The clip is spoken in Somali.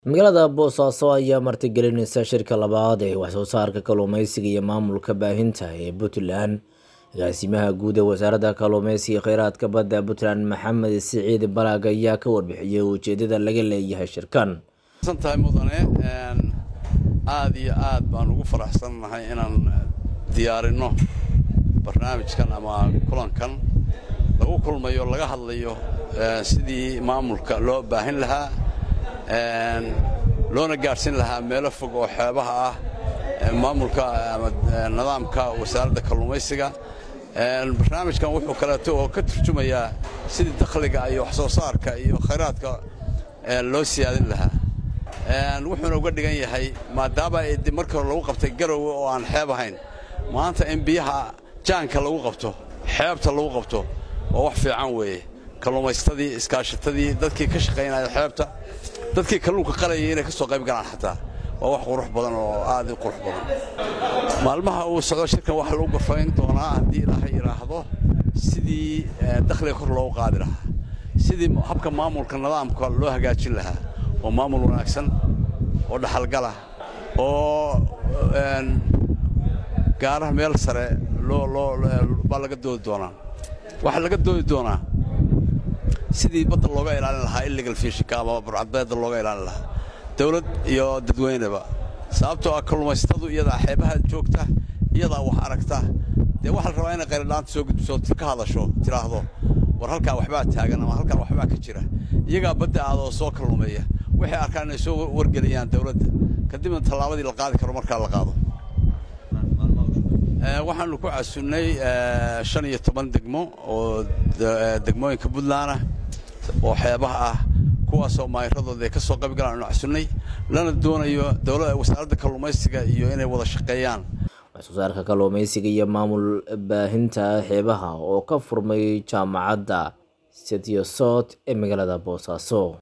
magaalada boosaaso ayaa martigelinaysa shirka labaad ee wax soo saarka kalluumeysiga iyo maamulka baahinta ee puntland agaasimaha guud ee wasaaradda kalluumeysiga iyo kheyraadka badda puntland maxamed siciid balaag ayaa ka warbixiyey ujeedada laga leeyahay shirkan tahay mudane aada iyo aad baan ugu faraxsannahay inaan diyaarinno barnaamijkan ama kulankan lagu kulmayo laga hadlayo sidii maamulka loo baahin lahaa loona gaadhsiin lahaa meelo fog oo xeebaha ah maamulka ama nidaamka wasaaradda kalluumaysiga barnaamijkan wuxuu kaleeto oo ka turjumayaa sidii dakhliga iyo wax soo saarka iyo khayraadka loo siyaadin lahaa wuxuuna uga dhigan yahay maadaama markii hore lagu qabtay garowe oo aan xeeb ahayn maanta in biyaha jaanka lagu qabto xeebta lagu qabto waa wax fiican weeye kalluumaystadii iskaashatadii dadkii ka shaqaynaya xeebta dadkii kalluunka qalayay inay ka soo qayb galaan xataa waa wax qurux badan oo aad u qurux badan maalmaha uu socdo shirkan waxaa lagu gorfayn doonaa haddii ilaahay yidhaahdo sidii dakhliga kor loogu qaadi lahaa sidii habka maamulka nidaamka loo hagaajin lahaa oo maamul wanaagsan oo dhaxalgalah oo gaaraha meel sare baa laga doodi doonaa waxaa laga doodi doonaa sidii badda looga ilaalin lahaa illegal fishinka ama burcadbeedda looga ilaalin lahaa dawlad iyo dadweyneba sababtoo ah kalluumaysatadu iyadaa xeebaha joogta iyadaa wax aragta dee waxaa la rabaa inay qayladhaanta soo gudbiso ka hadasho tidhaahdo war halkaa waxbaa taagan ama halkaa waxbaa ka jira iyagaa badda aadoo soo kalluumeeya waxay arkaan inay soo wargeliyaan dawladda kadibna tallaabadii la qaadi karo markaa la qaado waxaannu ku casunnay shan iyo toban degmo oo degmooyinka puntland ah oo xeebaha ah kuwaasoo maayiradooda ay ka soo qayb galaan anu casunnay lana doonayo wasaaradda kalluumaysiga iyo inay wada shaqeeyaan wax soo saarka kalluumeysiga iyo maamul baahinta xeebaha oo ka furmay jaamacadda setiosot ee magaalada boosaaso